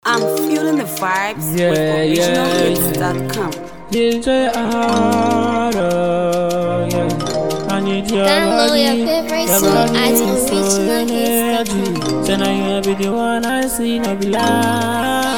I'm feeling the vibes Yeah, with yeah, originalhits.com. DJ Aro, yeah. I need your Download body, your favorite your song body at is so originalhits.com. energy. Say now you be the one I see, no be lie.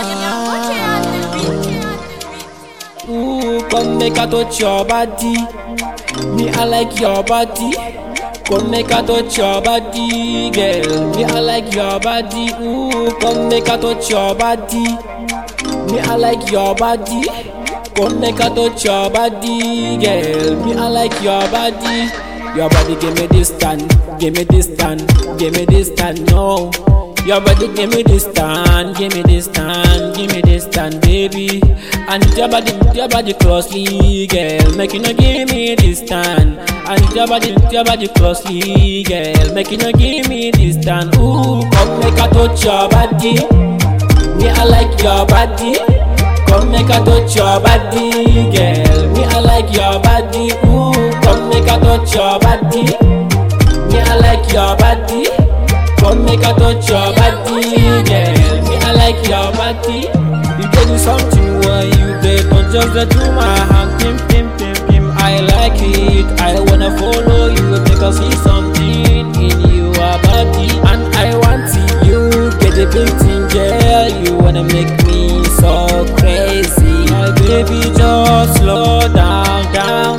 Ooh, come make I touch your body. Me I like your body. Come make I touch your body, girl. Me I like your body. Ooh, come make I touch your body. Me I like your body. Come make I touch your body, girl. Me I like your body. Your body give me this stand, give me this stand, give me this stand, no. Your body give me this stand, give me this stand, give me this stand, baby. I need your body, your body closely, girl. Make you no give me this stand. I need your body, your body closely, girl. Make you no give me this stand. Ooh, come make I touch your body. Me I like your body. Come make I touch your body, girl. Me I like your body. Ooh, come make I touch your body. Me I like your body. Come make I touch your body, girl. Me I like your body. You can do something when you get on just the do my hand, pim pim pim pim. I like it. I wanna follow you because see something in your body, and I want you get a big thing, girl. You wanna make me so crazy, my baby. Just slow down, down.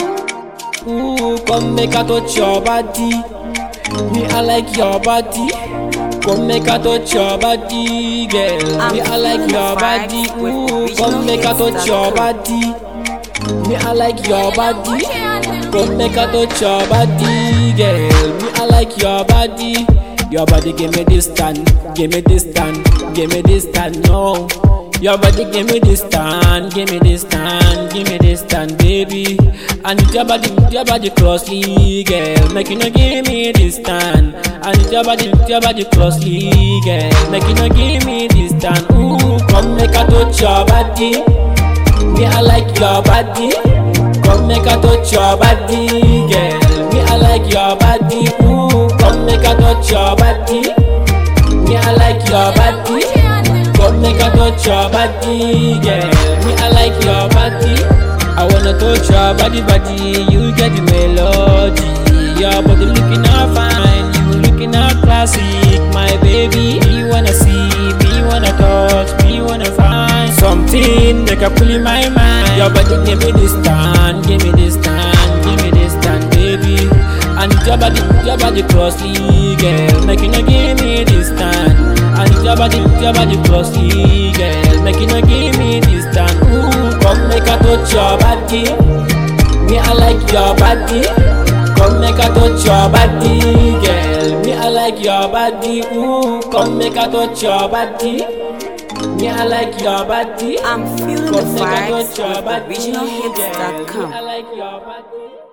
Ooh, come make I touch your body. Me, I like your body. Come make I touch your body, girl. I'm Me, I like feeling the your body. vibes with Ooh, come make I touch your body. Me, I like your body. Come make I touch your body, girl. Me, I like your body. Your body give me this stand, give me this stand, give me this stand, no. Your body give me this stand, give me this stand, give me this stand, baby. I need your body, your body closely, girl. Make you no give me this stand. I need your body, your body closely, girl. Make you no give me this stand. Ooh, come make I touch your body. Me, I like your body. Come make I touch your body, girl. Me, I like your body. Ooh, come make I touch your body. Me, I like your body. Come make I touch your body, girl. Me, I like your body. I wanna touch your body, body. You get the melody. Your body looking all fine. You looking all classic, my baby. Me wanna see, me wanna touch, me wanna find something that can pull in my mind. Your body give me this stand, give me this stand, give me this stand, baby. I need your body, your body closely, girl. Make you no give me this stand. I need your body, your body closely, girl. Make you no give me this stand. Ooh, come make I touch your body. Me I like your body. Come make I touch your body, girl. Me I like your body. Ooh, come make I touch your body. Me I like your body. I'm feeling the Come make I vibes touch your with body, girl. originalhits.com. Me I like your body.